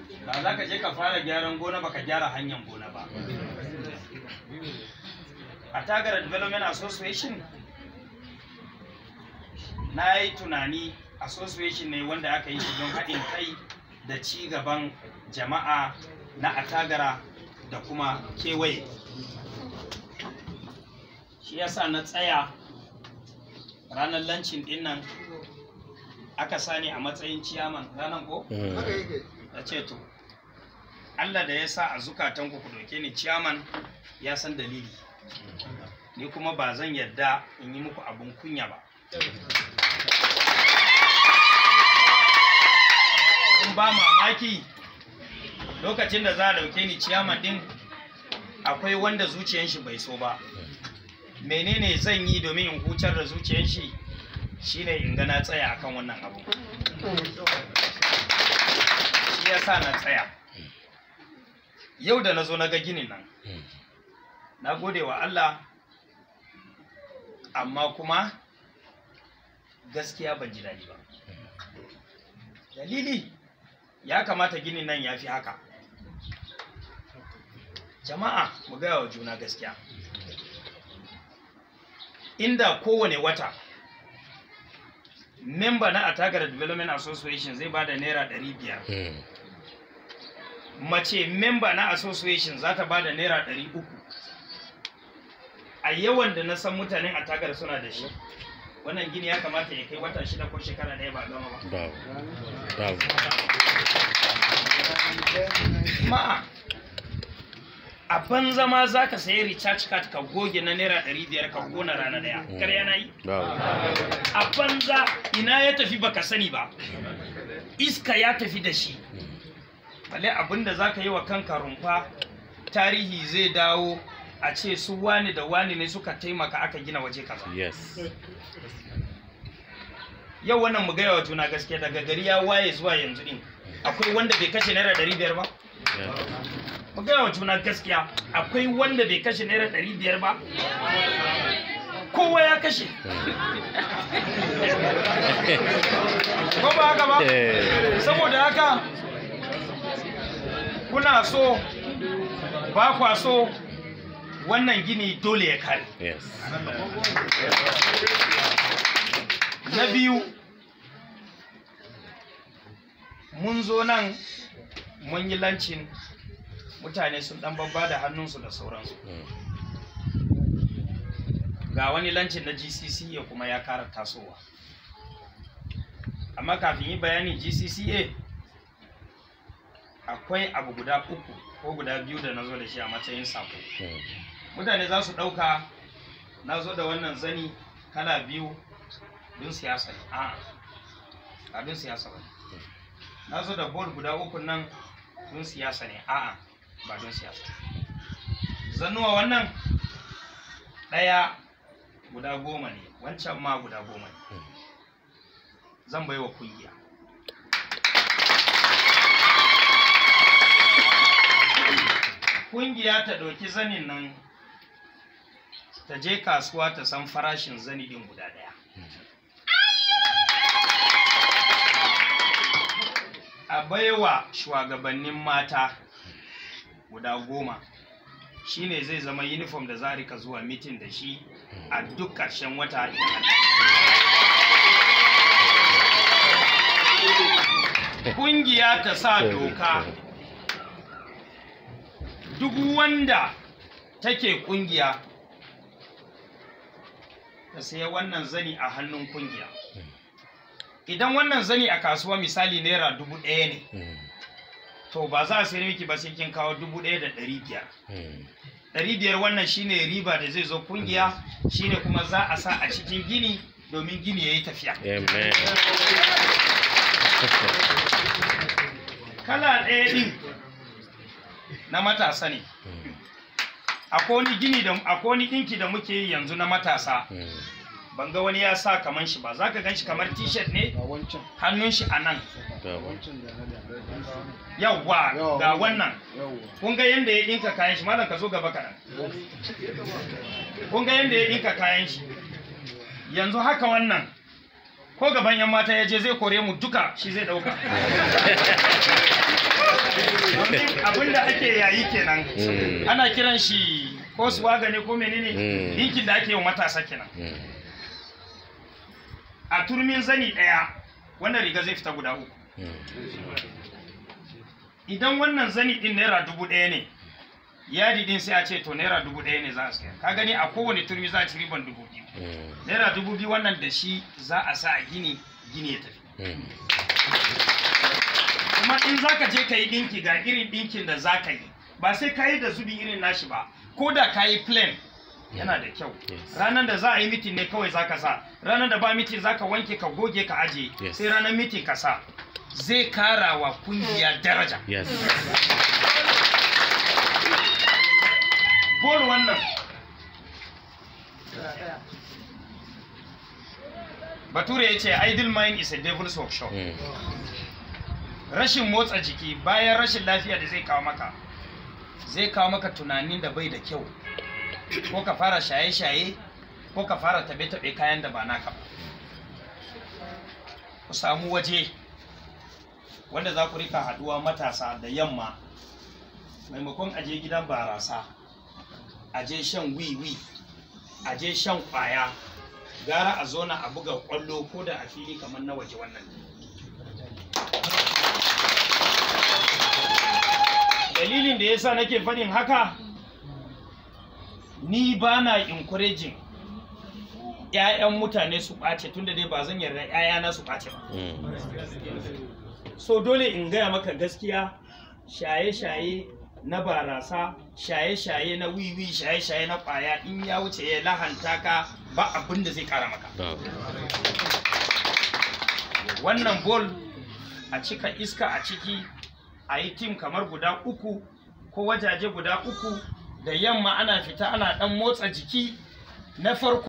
ba za ka je ka fara gyaran gona baka gyara hanyar gona ba a tagara development association na yi tunani association ne wanda aka yi shi don haɗin kai da ci gaban jama'a na atagara da kuma kewaye shi yasa na tsaya ranar lancin ɗin nan aka sani a matsayin ciyaman ranar ko? ya ce to Allah da ya sa a zukatanku ku doke ni ciyaman ya san dalili ni kuma ba zan yadda in yi muku abun kunya ba in ba mamaki lokacin da za a dauke ni ciyaman din akwai wanda zuciyan shi bai so ba menene zan yi domin in hucar da zuciyan shi shine in ga na tsaya akan wannan abu shi yasa na tsaya yau da na zo na ga ginin nan na gode wa Allah amma kuma gaskiya ban ji daɗi ba dalili ya kamata ginin nan ya fi haka jama'a mu gaya wa juna gaskiya inda kowane wata memba na Atagar Development Association zai ba da naira ɗari biyar mace memba na association za ta ba da naira ɗari uku a yawan da na san mutanen Atagar suna da shi wannan gini ya kamata ya kai wata shida ko shekara ɗaya ba gama ba Babu. Babu. ma'a a banza ma za ka sayi recharge card ka goge na naira ɗari biyar ka gona rana ɗaya kar yana yi Babu. a banza ina ya tafi baka sani ba iska ya tafi da shi bale abinda za ka yi wa kanka rumfa tarihi zai dawo a ce su wani da wani ne suka taimaka aka gina waje kaza Yes. yau wannan mu gaya wa juna gaskiya daga gari ya waye zuwa yanzu din akwai wanda bai kashe naira ɗari biyar ba Yeah. mu gaya wa juna gaskiya akwai wanda bai kashe naira ɗari biyar ba kowa ya kashe ko ba haka ba Eh. saboda haka kuna so ba kwa so wannan gini dole ya kare Yes. na biyu mun zo nan mun yi lancin mutane sun dan babba da hannunsu da sauransu Mm. ga wani lancin na gcca kuma ya kara tasowa amma kafin yi bayani gcca akwai abu guda uku ko guda biyu da na zo da shi a matsayin sako Mm. mutane za su ɗauka na zo da wannan zani kala biyu don siyasa ne a a don siyasa ba na zo da bol guda uku nan don siyasa ne a'a ba don siyasa zannuwa wannan ɗaya guda goma ne wancan ma guda goma ne zan bai wa kungiya kungiya ta ɗauki zanin nan ta je kasuwa ta san farashin zani ɗin guda ɗaya a baiwa shugabannin mata guda goma shine zai zama uniform da za a rika zuwa mitin da shi a duk ƙarshen wata kungiya ta sa doka duk wanda take kungiya ta saya wannan zani a hannun kungiya idan wannan zani a kasuwa misali naira dubu ɗaya ne Mm. to ba za a sayar miki ba sai kin kawo dubu ɗaya da ɗari biyar Mm. ɗari biyar wannan shine riba da zai zo kungiya shine kuma za a sa a cikin gini domin gini ya yi tafiya Amen. kala ɗaya ɗin na matasa ne Mm. akwai wani gini da akwai wani ɗinki da muke yi yanzu na matasa Mm. ban ga wani ya sa kaman shi ba za ka gan shi kamar t-shirt ne ga wancan hannun shi a nan Babu. wancan da na da yawwa Yawa, ga wannan. wannan yawwa kun ga yadda ya ɗinka kayan shi malam ka zo gaba kaɗan kun ga yadda ya ɗinka kayan shi yanzu haka wannan ko gaban yan mata ya je zai kore mu duka shi zai ɗauka ake yayi kenan Mm. ana kiran shi ko swaga ne ko menene Mm. dinkin da ake yi wa matasa kenan Mm. a turmin zani daya wannan riga zai fita guda uku Mm. idan wannan zani din naira dubu ɗaya ne yadi din sai a ce to naira dubu ɗaya ne za a sayar ka gani a kowane turmi za a ci riban dubu biyu Mm. naira dubu biyu wannan da shi za a sa a gini gini ya tafi Mm. kuma in za ka je ka yi ɗinki ga irin ɗinkin da za ka yi ba sai ka yi da zubi irin nashi ba ko da ka yi plain yana da kyau Yes. ranar da za a yi mitin ne kawai za ka sa ranar da ba mitin za ka wanke ka goge ka aje Yes. sai ranar mitin ka sa zai kara wa kungiya daraja Yes. bol wannan bature ya ce idle mind is a devil's workshop Mm. rashin motsa jiki bayan rashin lafiya da zai kawo maka zai kawo maka tunanin da bai da kyau ko ka fara shaye-shaye ko ka fara tabe-tabe kayan da ba naka ba ku samu waje wanda za ku rika haduwa matasa da yamma maimakon aje gidan barasa aje shan wiwi aje shan kwaya gara a zona a buga kwallo ko da a fili kamar na waje wannan dalilin da yasa nake faɗin haka ni ba na encouraging ‘ya'yan mutane su ɓace tunda dai ba zan yarda ‘ya'yana su ɓace ba Mm. so dole in gaya maka gaskiya shaye-shaye na barasa shaye-shaye na wiwi shaye-shaye na ƙwaya in ya wuce ya lahanta ka ba abin da zai kara maka Babu. wannan bol a cika iska a ciki a yi tim kamar guda uku ko wajaje guda uku da yamma ana fita ana dan motsa jiki na farko